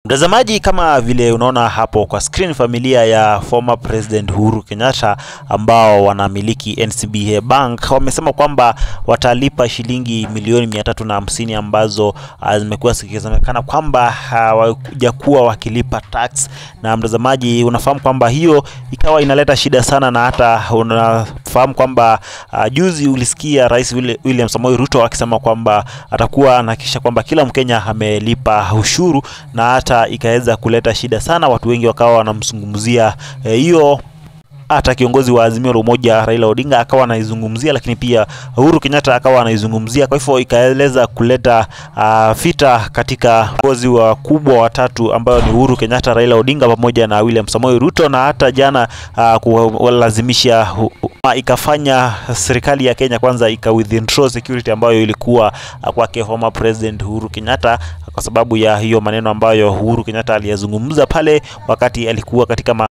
Mtazamaji, kama vile unaona hapo kwa screen, familia ya former president Uhuru Kenyatta ambao wanamiliki NCBA Bank wamesema kwamba watalipa shilingi milioni mia tatu na hamsini ambazo zimekuwa zikisemekana kwamba hawajakuwa wakilipa tax. Na mtazamaji, unafahamu kwamba hiyo ikawa inaleta shida sana, na hata unafahamu kwamba uh, juzi ulisikia Rais William Samoei Ruto akisema kwamba atakuwa anahakikisha kwamba kila Mkenya amelipa ushuru na hata ikaweza kuleta shida sana, watu wengi wakawa wanamzungumzia hiyo eh, hata kiongozi wa Azimio la Umoja Raila Odinga akawa anaizungumzia, lakini pia Uhuru Kenyatta akawa anaizungumzia. Kwa hivyo ikaeleza kuleta uh, vita katika viongozi wakubwa watatu ambao ni Uhuru Kenyatta, Raila Odinga pamoja na William Samoei Ruto, na hata jana uh, kulazimisha uh, ikafanya serikali ya Kenya kwanza ika withdraw security ambayo ilikuwa uh, kwake former president Uhuru Kenyatta kwa sababu ya hiyo maneno ambayo Uhuru Kenyatta aliyazungumza pale wakati alikuwa katika